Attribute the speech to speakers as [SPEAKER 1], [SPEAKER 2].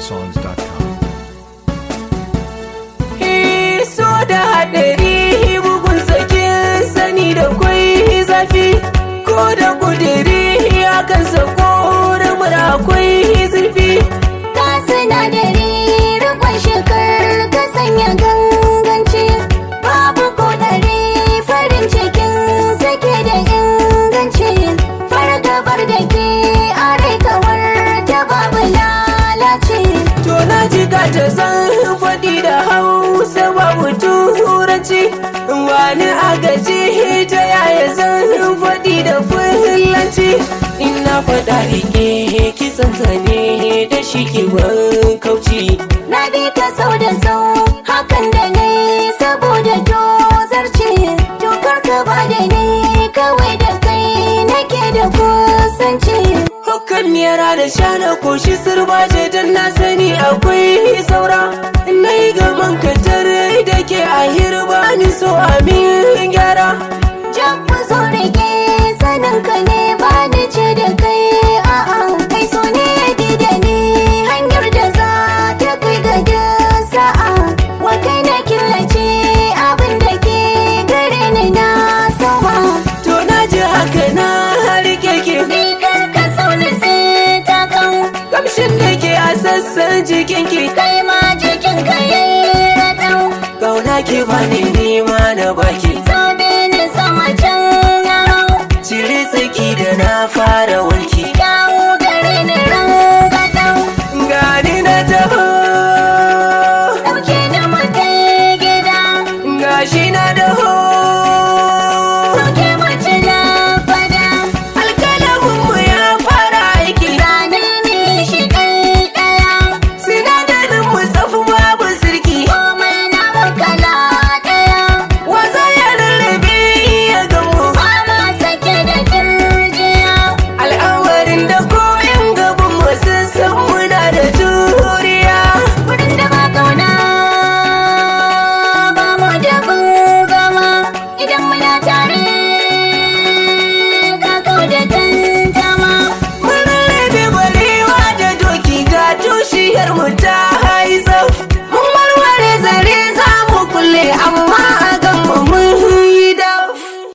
[SPEAKER 1] NigerSongs.com.
[SPEAKER 2] so da haɗari bugun sakin sani da kwai zafi ko da kudiri akan sako mura akwai zurfi
[SPEAKER 3] Ka sinadari rikon shekar ka sanya ganganci babu kodari farin cikin sake da inganci fargabar da ke are kawar ta babu lalace
[SPEAKER 2] to na ji ka ta san faɗi da hausa babu turanci wani agaji ta yaya zan faɗi da fulanci ina faɗa rike kisan zane da shi ke ban kauci
[SPEAKER 3] na bi ka sau da sau hakan da ne saboda dozarci dokar ka ba da ni kawai da kai nake da kusanci
[SPEAKER 2] Hakan yara da shana koshi sirbaje don na sani akwai saura Na yi gaban katar da ke a hirba ni so amin gyara
[SPEAKER 3] Jan ku zo rage sanin ka ne ba ni ce da kai a'a kai so ne ya bi da ni hanyar da za ta kai ga da sa'a wa kai na killace abin da ke gare ni na sama
[SPEAKER 2] To na ji haka na rike ke
[SPEAKER 3] ni kar ka sauna sai ta kan
[SPEAKER 2] Kamshin da ke a sassan jikin ki
[SPEAKER 3] kai ma jikin ka yayi ratau
[SPEAKER 2] Kauna ki bani nima na baki